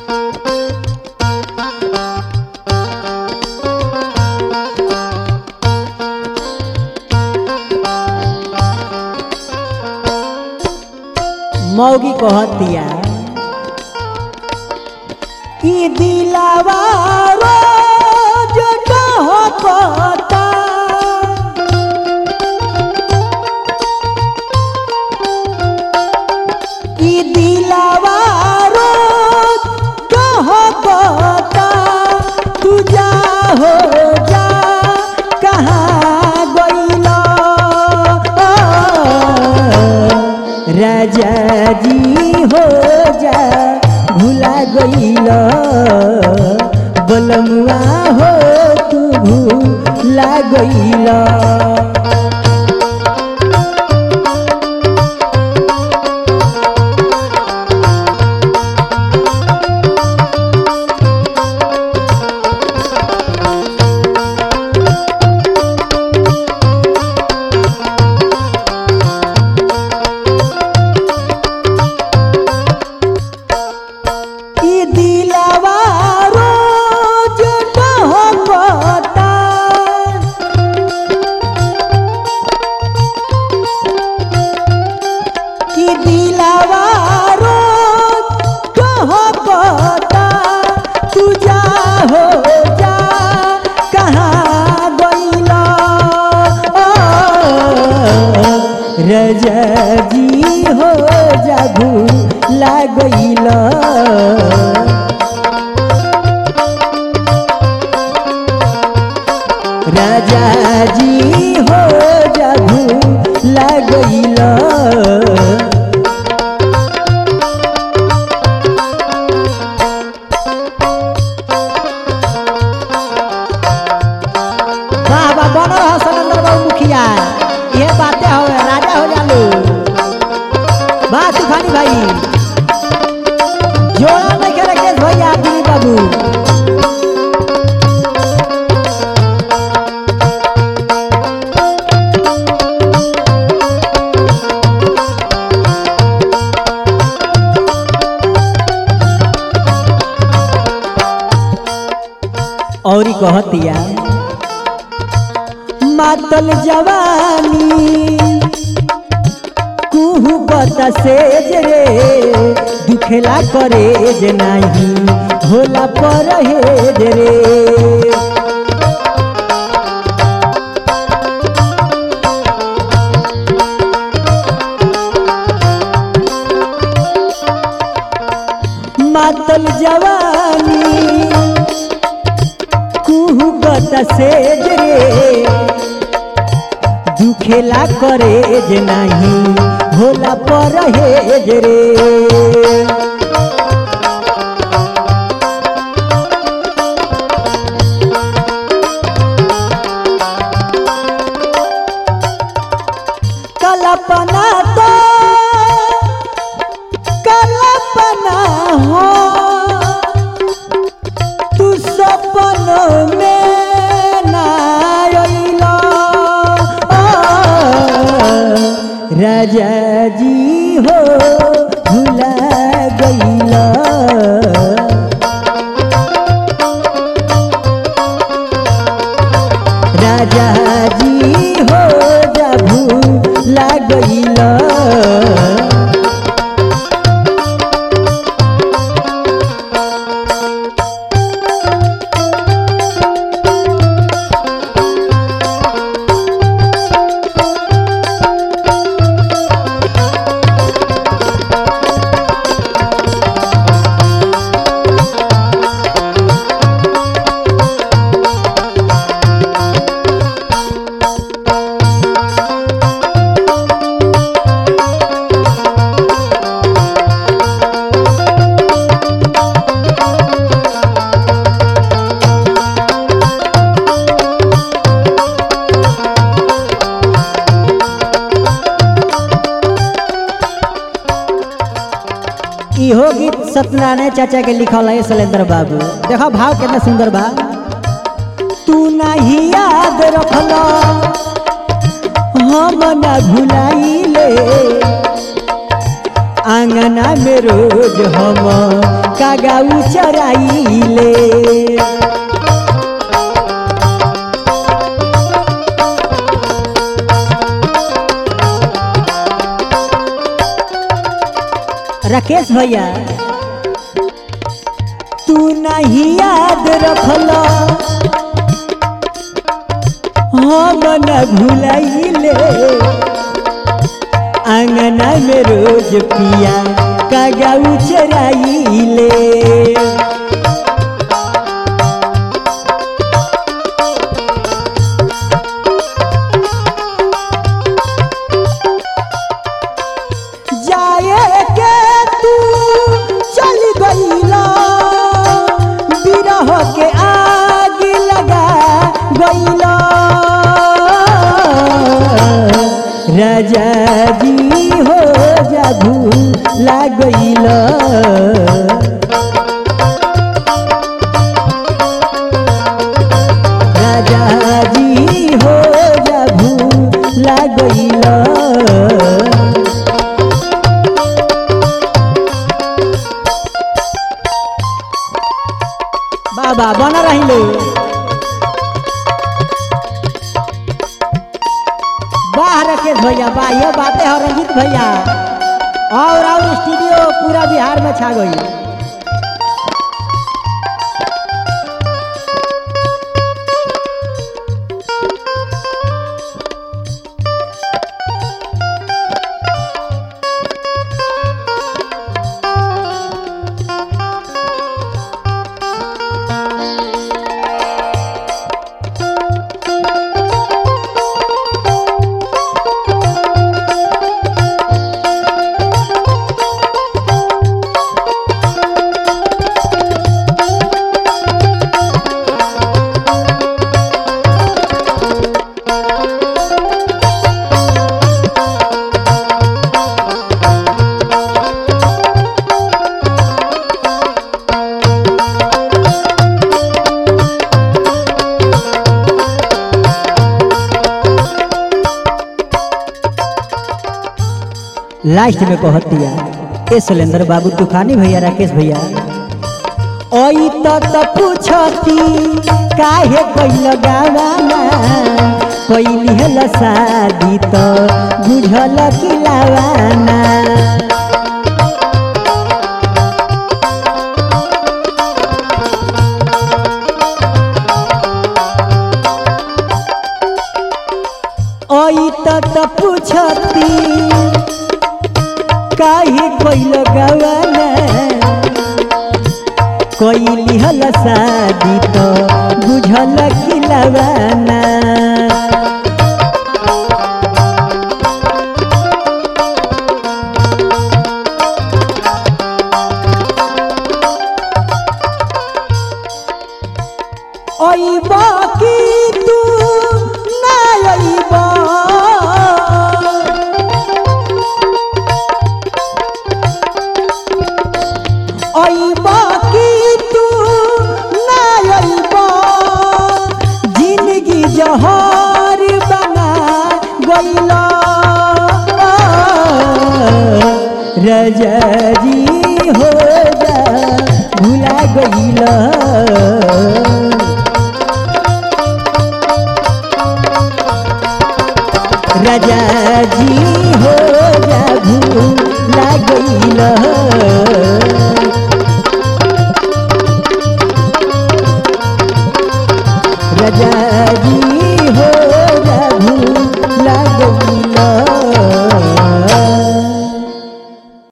मौगी कहतिया ई दिलावा रोज कहता ई दिलावा रोज कहता तू जा हो जा कहाँ गइला राजा जी हो जा भुला गइल बलमुआ हो तू भूला गइल ई दिलावा रोज कहता ई दिलावा रोज कहता तू जा हो जा कहाँ गइला रजा जी हो जा भूला गइला राजा जी हो जाबू लगैला वाह वाह बन रहा सनंदर बाबू मुखिया ये बातें हो राजा हो जालू वाह तूफानी भाई जोड़ा नहीं करे केस भैया दिलीप बाबू औरी कहतिया मातल जवानी कुहू बता सेज रे दुखेला करे जे नाही होला पर हेज रे मातल जवानी कुहू बता सेज रे दुखेला करे जे नाही होला पर हेज रे कल्पना तो कल्पना हो तू सपन में ना अइला राजा जी हो भुला गइला राजा जी हो जा भुला गइला इहो गीत सत्यनारायण चाचा के लिखल है शैलेंद्र बाबू देखो भाव कितना सुंदर बा तू नहीं याद रखल हम न भुलाइले आंगना में रोज हम कागाऊ चराइले राकेश भैया तू नहीं याद रखल हम न भुलाइले आंगना में रोज पिया कागाऊ चराइले जाए के तू चल गईला बिरह के आग लगा गईला राजा जी हो जा भूला गईला राजा जी हो जा भूला गईला बाबा बना रहिले वाह राकेश भैया वाह ये बातें है रंजीत भैया और और स्टूडियो पूरा बिहार में छा गई लास्ट में कहत दिया ए सुलेंद्र बाबू तूफानी भैया राकेश भैया ओई तो तो पूछती काहे कोई गावाना कोई हल शादी तो बुझल किलावाना ओई तो तो पूछती काहे कोई गवाना कोई लिहल शादी तो बुझल खिलवाना अइब की तू ना अइब अइब की तू ना अइब जिंदगी जहर बना गइल राजा